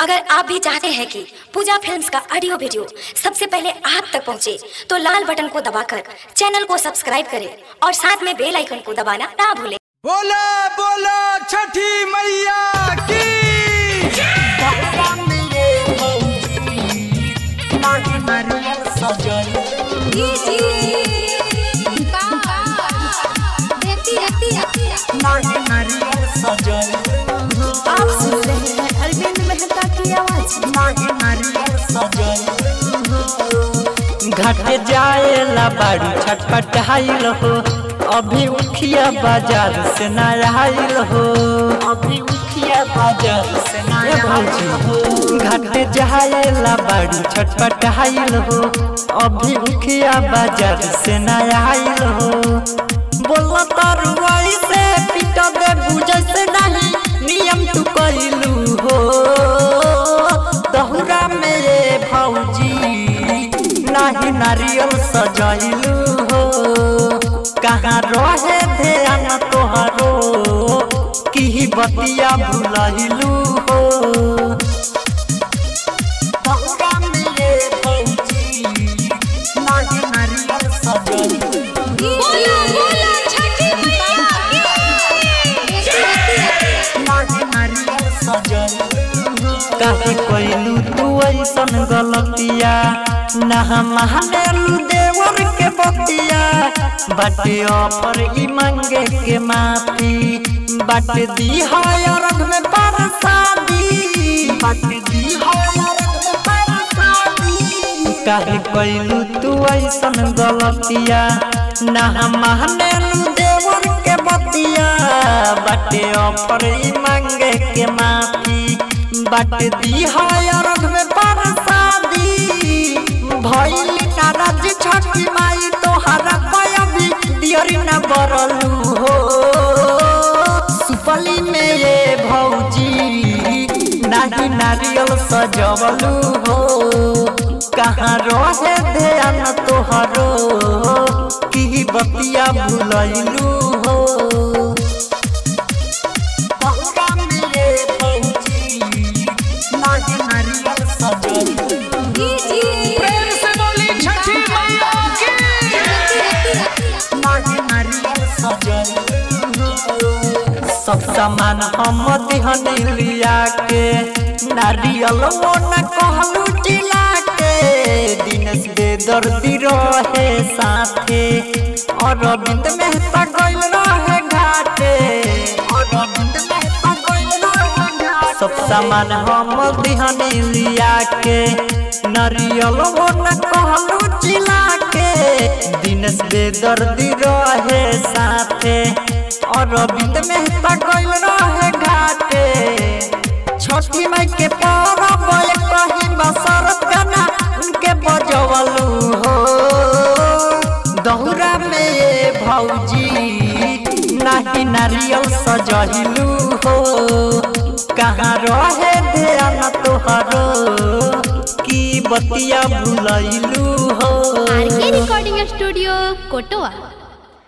अगर आप भी चाहते हैं कि पूजा फिल्म्स का ऑडियो वीडियो सबसे पहले आप तक पहुंचे, तो लाल बटन को दबाकर चैनल को सब्सक्राइब करें और साथ में बेल आइकन को दबाना ना भूलें बोला बोला छठी मैया की आप सुन रहे हैं अरविंद मेहता की आवाज घाटे जाएला बाड़ी छटपटाइल हो अभी उखिया बाजार से न आइल हो अभी उखिया बाजार से न आइल हो घाटे जाएला बाड़ी छटपटाइल हो अभी उखिया बाजार से न आइल हो बोला तरुआई से पीटा दे बुझे से नहीं नियम तू कइलू हो दहुरा मेरे भौजी नाही नारियल सजैलू हो कहाँ रहे ध्यान तोहरो की बतिया भुलैलू हो दहुरा मेरे भौजी नाही नारियल सजैलू काहे कोइलू तू ऐसन गलतिया ना मानेलू देवर के बतिया बाटे ऑफर ई मांगे के माफी बाटे दी है अरग में परसादी बाटे दी है अरग में परसादी काहे कोइलू तू ऐसन गलतिया ना मानेलू देवर के बतिया बाटे ऑफर ई मांगे के माफी बाटे दी है अरग में परसादी भइल नाराज छठी माई तोहरा पयबी दियरी न बरलू हो सुपली में ये भौजी नाही नारियल सजवलू हो कहाँ रहे ध्यान तोहरो की बतिया भुलैलू हो बहुरा मेरे भौजी नाही नारियल सजवलू प्रेम से बोली छठी मैया की सब सामान हम दिहन लिया के नारियल वो न कहलू जिला के दिनेश बेदर्दी रहे साथे अरविंद मेहता गइल रहे घाटे अरविंद मेहता गइल रहे घाटे सब सामान हम दिहन लिया के नारियल वो न कहलू जिला के दिनेश बेदर्दी रहे साथे अरविंद मेहता गइल रहे घाटे छठी माई के परब कहीं बसरत गाना उनके बजवलू हो दहुरा में ये भौजी नाही नारियल सजहिलू हो कहाँ रहे ध्यान तोहरो की बतिया भुलैलू हो आर के रिकॉर्डिंग स्टूडियो कोटवा